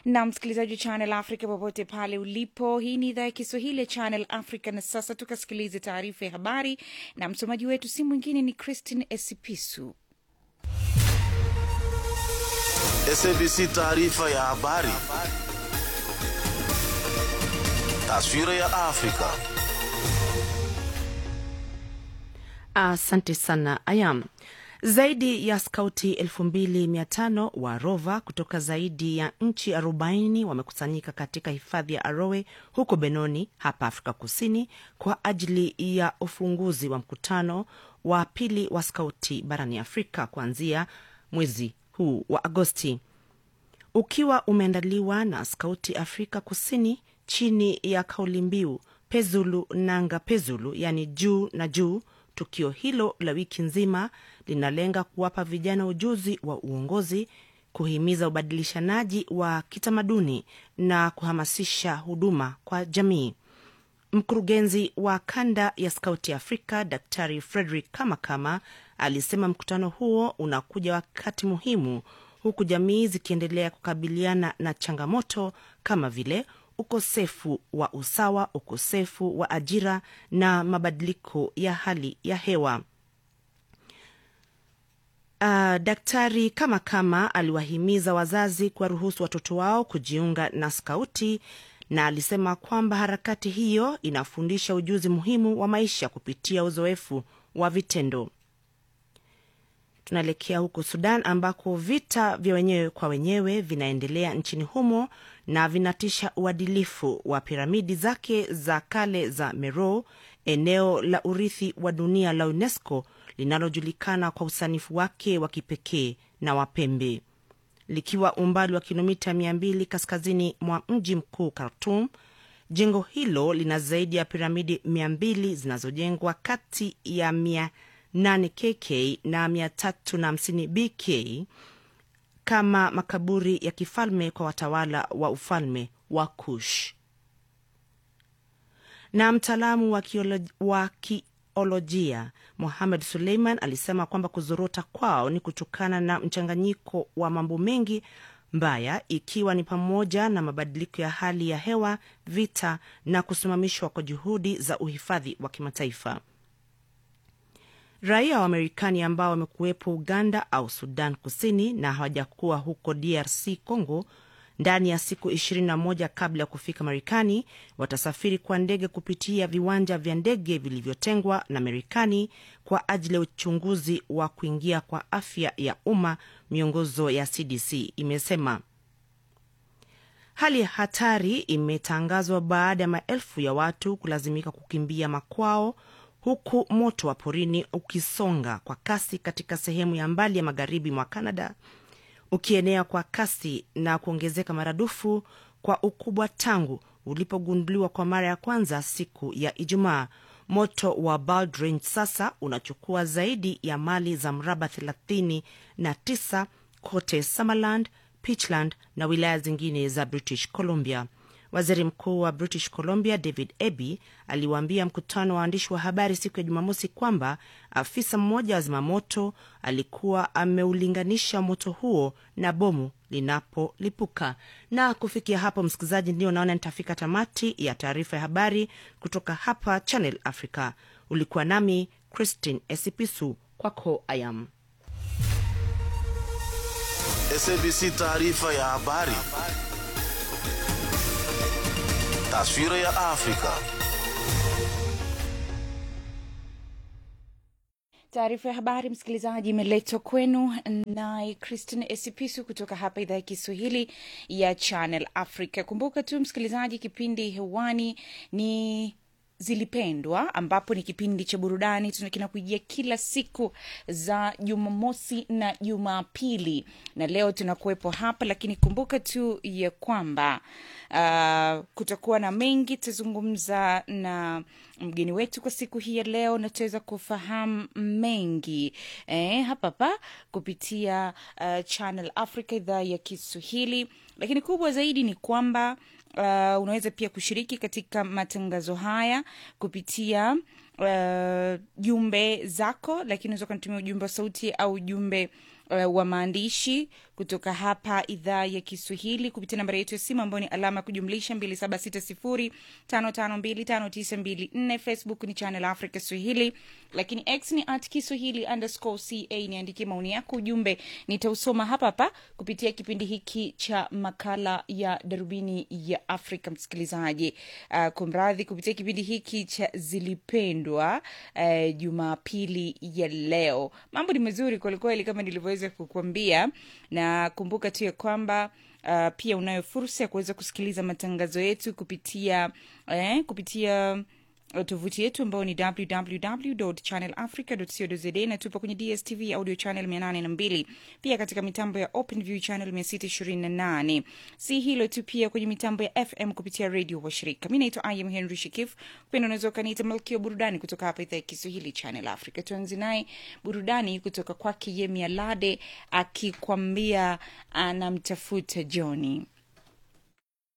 na msikilizaji wa Channel Africa popote pale ulipo, hii ni idhaa ya Kiswahili ya Channel Africa. Na sasa tukasikilize taarifa ya habari, na msomaji wetu si mwingine ni Christine Esipisu. SABC taarifa ya habari. Taswira ya Afrika. Asante sana Ayam. Zaidi ya skauti 2500 wa Rova kutoka zaidi ya nchi 40 wamekusanyika katika hifadhi ya Arowe huko Benoni hapa Afrika Kusini kwa ajili ya ufunguzi wa mkutano wa pili wa skauti barani Afrika kuanzia mwezi huu wa Agosti, ukiwa umeandaliwa na Skauti Afrika Kusini chini ya kauli mbiu Pezulu Nanga Pezulu, yaani juu na juu. Tukio hilo la wiki nzima linalenga kuwapa vijana ujuzi wa uongozi, kuhimiza ubadilishanaji wa kitamaduni na kuhamasisha huduma kwa jamii. Mkurugenzi wa kanda ya Skauti Afrika Daktari Frederick Kamakama alisema mkutano huo unakuja wakati muhimu, huku jamii zikiendelea kukabiliana na changamoto kama vile ukosefu wa usawa, ukosefu wa ajira na mabadiliko ya hali ya hewa. Uh, Daktari kama kama aliwahimiza wazazi kuwaruhusu watoto wao kujiunga na skauti na alisema kwamba harakati hiyo inafundisha ujuzi muhimu wa maisha kupitia uzoefu wa vitendo. Tunaelekea huko Sudan ambako vita vya wenyewe kwa wenyewe vinaendelea nchini humo na vinatisha uadilifu wa piramidi zake za kale za Meroe, eneo la urithi wa dunia la UNESCO linalojulikana kwa usanifu wake wa kipekee na wa pembe. Likiwa umbali wa kilomita 200 kaskazini mwa mji mkuu Khartum, jengo hilo lina zaidi ya piramidi 200 zinazojengwa kati ya 8 KK na 350 BK kama makaburi ya kifalme kwa watawala wa ufalme wa Kush. Na mtaalamu wa kiolojia Mohamed Suleiman alisema kwamba kuzorota kwao ni kutokana na mchanganyiko wa mambo mengi mbaya, ikiwa ni pamoja na mabadiliko ya hali ya hewa, vita na kusimamishwa kwa juhudi za uhifadhi wa kimataifa. Raia wa Marekani ambao wamekuwepo Uganda au Sudan Kusini na hawajakuwa huko DRC Congo ndani ya siku 21 kabla ya kufika Marekani watasafiri kwa ndege kupitia viwanja vya ndege vilivyotengwa na Marekani kwa ajili ya uchunguzi wa kuingia kwa afya ya umma, miongozo ya CDC imesema. Hali ya hatari imetangazwa baada ya maelfu ya watu kulazimika kukimbia makwao huku moto wa porini ukisonga kwa kasi katika sehemu ya mbali ya magharibi mwa Canada, ukienea kwa kasi na kuongezeka maradufu kwa ukubwa tangu ulipogunduliwa kwa mara ya kwanza siku ya Ijumaa. Moto wa Bald Range sasa unachukua zaidi ya mali za mraba 39 kote Summerland, Peachland na wilaya zingine za British Columbia. Waziri Mkuu wa British Columbia David Eby aliwaambia mkutano wa waandishi wa habari siku ya Jumamosi kwamba afisa mmoja wa zimamoto alikuwa ameulinganisha moto huo na bomu linapolipuka. Na kufikia hapo, msikilizaji, ndio naona nitafika tamati ya taarifa ya habari kutoka hapa Channel Africa. Ulikuwa nami Christine Esipisu, kwako ayam. SABC taarifa ya habari. Taswira ya Afrika. Taarifa ya habari, msikilizaji, imeletwa kwenu naye Christine Esipisu kutoka hapa idhaa ya Kiswahili ya Channel Africa. Kumbuka tu msikilizaji, kipindi hewani ni zilipendwa ambapo ni kipindi cha burudani kinakujia kila siku za Jumamosi na Jumapili, na leo tunakuwepo hapa, lakini kumbuka tu ya kwamba uh, kutakuwa na mengi. Tutazungumza na mgeni wetu kwa siku hii ya leo na tutaweza kufahamu mengi eh, hapa hapa kupitia uh, Channel Africa idhaa ya Kiswahili, lakini kubwa zaidi ni kwamba Uh, unaweza pia kushiriki katika matangazo haya kupitia uh, jumbe zako, lakini unaweza ukanitumia ujumbe wa sauti au ujumbe uh, wa maandishi kutoka hapa idhaa ya Kiswahili kupitia nambari yetu ya simu ambayo ni alama ya kujumlisha 276055259254. Facebook ni Channel Africa Swahili, lakini X ni at Kiswahili underscore ca. Niandikie maoni yako, ujumbe nitausoma hapa hapa kupitia kipindi hiki cha makala ya darubini ya Afrika. Msikilizaji, uh, kumradhi, kupitia kipindi hiki cha zilipendwa uh, Jumapili ya leo, mambo ni mazuri kwelikweli kama nilivyoweza kukuambia, na kumbuka tu ya kwamba Uh, pia unayo fursa ya kuweza kusikiliza matangazo yetu kupitia eh, kupitia uh, tovuti yetu ambayo ni www.channelafrica.co.za na tupo kwenye DSTV audio channel 802 pia katika mitambo ya OpenView channel 628. Si hilo tu, pia kwenye mitambo ya FM kupitia radio washirika. Mi naitwa Im Henry Shikif, penda unaweza ukaniita malkia burudani kutoka hapa idhaa ya Kiswahili Channel Africa. Tuanze naye burudani kutoka kwake Yemi Alade akikwambia anamtafuta Johnny.